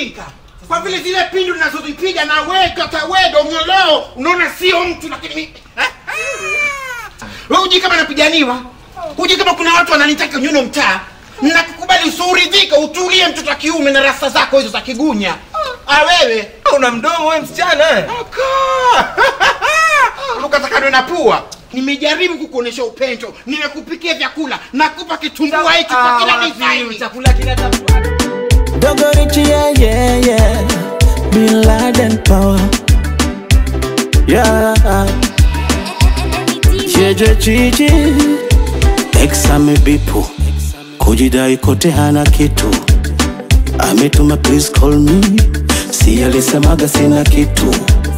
ujinga kwa vile zile pindu ninazozipiga na weka tawedo ng'oleo unaona sio mtu lakini mi eh? wewe uji kama napiganiwa uji kama kuna watu wananitaka nyuno mtaa nakukubali usiuridhika utulie mtoto wa kiume na rasta zako hizo za kigunya ah wewe una mdomo we msichana eh? ukatakadwe na pua nimejaribu kukuonesha upendo nimekupikia vyakula nakupa kitumbua hiki kwa kila wapi, design chakula kinatafuta Dogo Richie, yeah, yeah, yeah. Bin Laden power. Yeah. Jeje chichi. Ex amebipu. Kujidai kote hana kitu. Ametuma please call me. Si alisemaga sina kitu.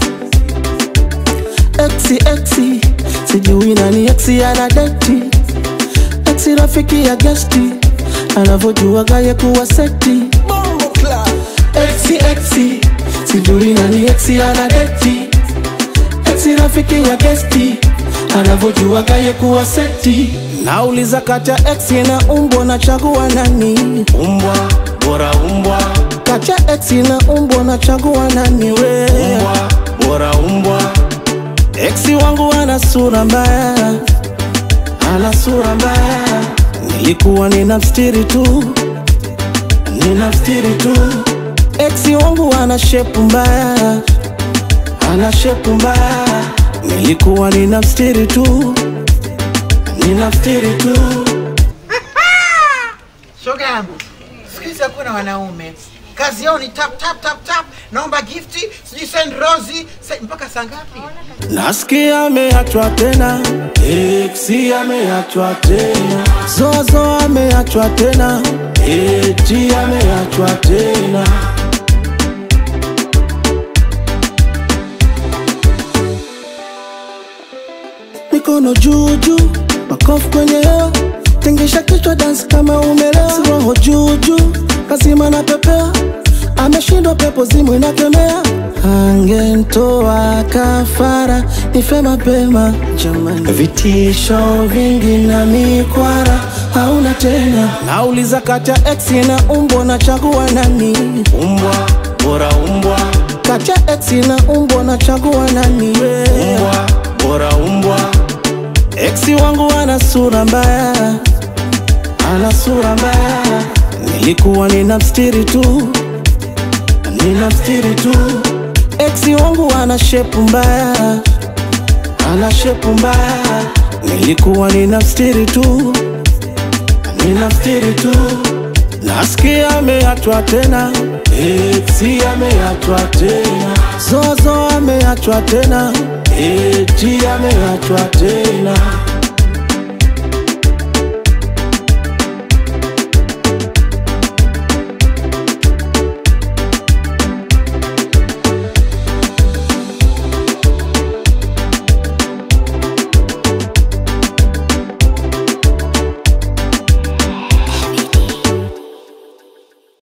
Exi exi. Sijui nani exi ana deti. Exi rafiki ya gesti. Anavyojua gaye kuwa seti. Exi exi. Sijui nani exi ana deti. Exi rafiki ya gesti. Anavyojua gaye kuwa seti. Nauliza kati ya exi na umbo nachagua nani? Umbwa, bora umbwa. Kati ya exi na umbo nachagua nani we? Umbwa, bora umbwa. Exi wangu ana sura mbaya, ana sura mbaya. Nilikuwa nina mstiri tu, nina mstiri tu. Exi wangu ana shepu mbaya, ana shepu mbaya. Nilikuwa nina mstiri tu, nina mstiri tu. shoga yangu siku hizi hakuna wanaume kazi yao ni tap tap tap tap naomba gifti sijui send rosi se- mpaka saa ngapi Nasikia ameachwa tena, Exi ameachwa tena, Zozo ameachwa tena, Eti ameachwa tena. Mikono juu juu, makofi kwenye hewa, tingisha kichwa dance kama umelewa, Si roho juu juu, lazima na pepea, ameshindwa pepo zimu inakemea, angentoa kafara, nife mapema jamani, vitisho vingi na mikwara hauna tena. Nauliza kati ya exi na umbo, nachagua nani? Umbwa bora umbwa, kati ya exi na umbo, nachagua nani? Umbwa bora umbwa. Exi wangu ana sura mbaya, ana sura mbaya. Nilikuwa nina mstiri tu, nina mstiri tu. Exi wangu ana shepu mbaya, ana shepu mbaya. Nilikuwa nina mstiri tu, nina mstiri tu. Nasikia ameachwa tena, Exi ameachwa tena, Zozo ameachwa tena, Eti ameachwa tena.